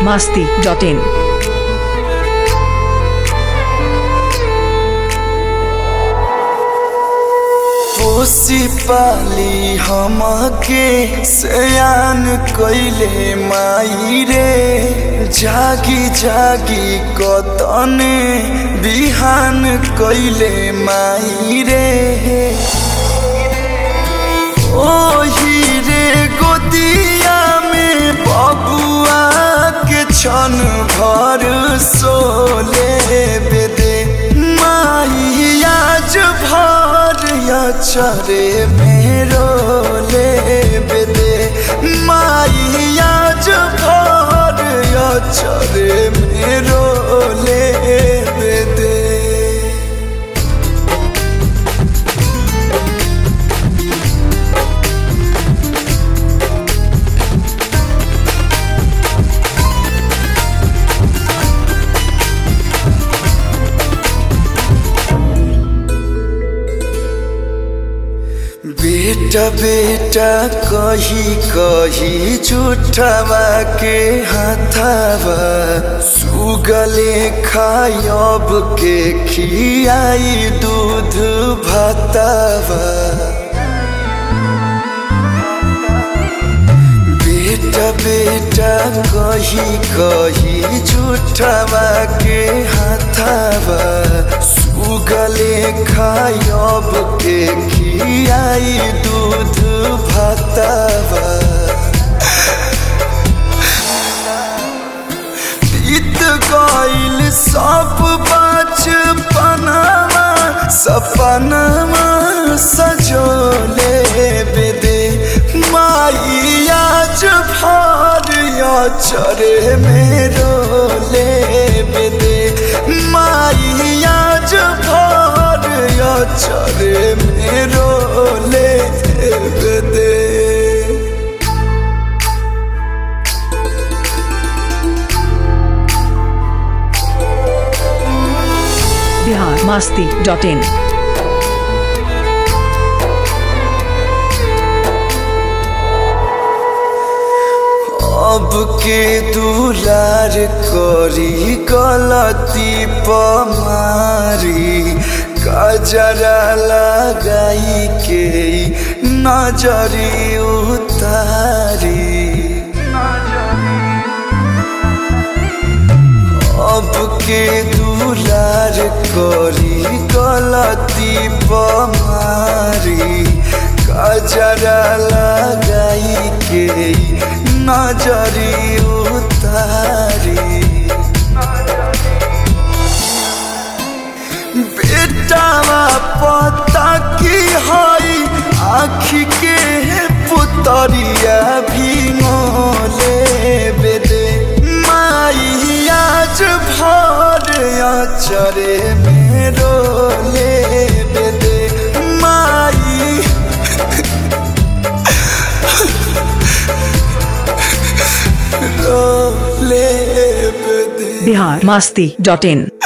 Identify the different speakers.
Speaker 1: masti.in.
Speaker 2: पोसी पाली हमके सयान कइले माई रे जागी जागी कतने बिहान कइले माई रे ओही रे गोदिया में बबुआ के छन भर सोले बेदे माई आज भर चरे मेरो ले बेदे माई आज भर चरे मेरो ले बेदे बेटा बेटा कही कही झूठवा के हाथावा सुगले खायब के खियाई दूध भातावा बेटा बेटा कही कही झूठवा के हाथावा सुगले खायब के खियाई दूध भातावा बीत गइल सब बचपनवा सपनवा सजोले बेदे माई आज भर चरे मेरो ले बेदे माई आज भर चरे मेरो ले बेदे
Speaker 1: Bihar masti.in.
Speaker 2: अब के दुलार करी गलती पमारी कजरा लगाई के नजरी उतारी अब के दुलार करी गलती पमारी कजरा लगाई के नजरी उतारी बेटावा पता की हई आखी के पुतरिया भी मोले बेदे माई आज भर चरे मेरो ले बेदे माई रो ले बेदे
Speaker 1: Bihar masti.in.